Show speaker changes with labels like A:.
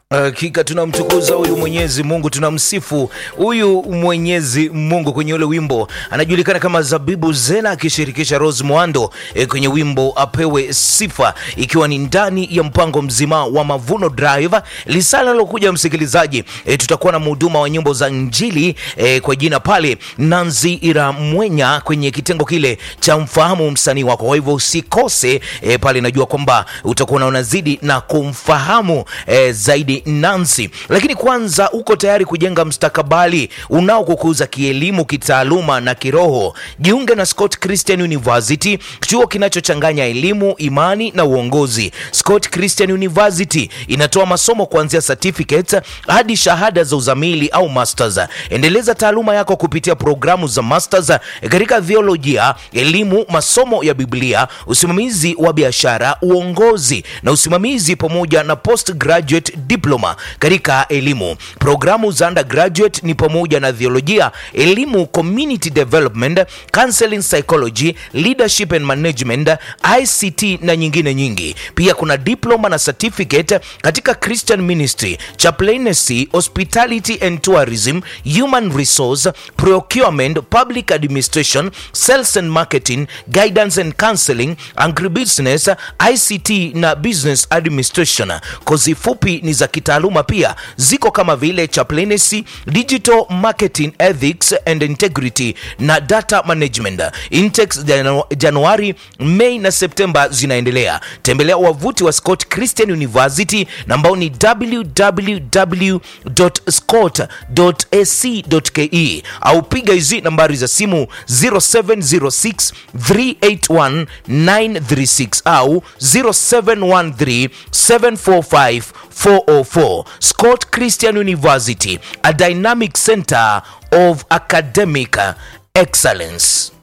A: Hakika tunamtukuza huyu Mwenyezi Mungu, tunamsifu huyu Mwenyezi Mungu kwenye ule wimbo anajulikana kama Zabibu Zena akishirikisha Rose Mwando e, kwenye wimbo apewe sifa, ikiwa ni ndani ya mpango mzima wa Mavuno Drive. Lisala lilokuja msikilizaji, e, tutakuwa na mhuduma wa nyimbo za Injili e, kwa jina pale Nanzi Ira Mwenya kwenye kitengo kile cha mfahamu msanii wako. Kwa hivyo usikose e, pale, najua kwamba utakuwa unazidi na kumfahamu e, zaidi Nancy. Lakini kwanza, uko tayari kujenga mstakabali unaokukuza kielimu, kitaaluma na kiroho? Jiunge na Scott Christian University, chuo kinachochanganya elimu, imani na uongozi. Scott Christian University inatoa masomo kuanzia certificate hadi shahada za uzamili au masters. Endeleza taaluma yako kupitia programu za masters katika theolojia, elimu, masomo ya Biblia, usimamizi wa biashara, uongozi na usimamizi pamoja na postgraduate diploma katika elimu. Programu za undergraduate ni pamoja na theolojia, elimu, community development, counseling psychology, leadership and management, ICT na nyingine nyingi. Pia kuna diploma na certificate katika Christian ministry, chaplaincy, hospitality and tourism, human resource, procurement, public administration, sales and marketing, guidance and counseling, agribusiness, ICT na business administration. Kozi fupi ni za kitaaluma pia ziko kama vile chaplaincy, digital marketing ethics and integrity na data management. Intakes Janu- Januari, Mei na Septemba zinaendelea. Tembelea wavuti wa Scott Christian University na ambao ni www.scott.ac.ke au piga hizi nambari za simu 0706 381 936 au 0713 745 404. Scott Christian University, a dynamic center of academic excellence.